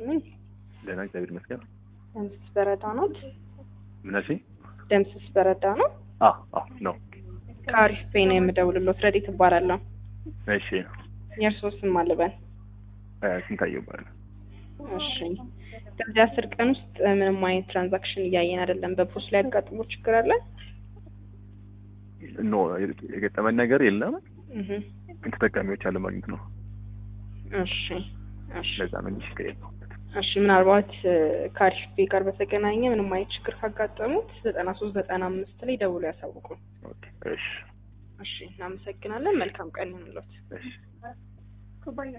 ይስጥልኝ። ደህና እግዚአብሔር ይመስገን። ደምስስ በረዳ ነው። ምናሴ ደምስስ በረዳ ነው። አ አ ነው። ከአሪፍ ፔ ነው የምደውልሎት። ረዲት እባላለሁ። እሺ የእርስዎ ስም አልበን? እ ስንታየው ይባላል። እሺ በዚህ አስር ቀን ውስጥ ምንም አይነት ትራንዛክሽን እያየን አይደለም። በፖስት ላይ ያጋጥሞ ችግር አለ? ኖ የገጠመን ነገር የለም፣ እህ ግን ተጠቃሚዎች አለማግኘት ነው። እሺ እሺ ለዛ ነው እንጂ ችግር የለውም። እሺ ምናልባት ከአሪፍ ፔ ጋር በተገናኘ ምንም አይነት ችግር ካጋጠሙት ዘጠና ሶስት ዘጠና አምስት ላይ ደውሎ ያሳውቁ። ኦኬ እሺ እሺ እናመሰግናለን። መልካም ቀን ይሁንልዎት። እሺ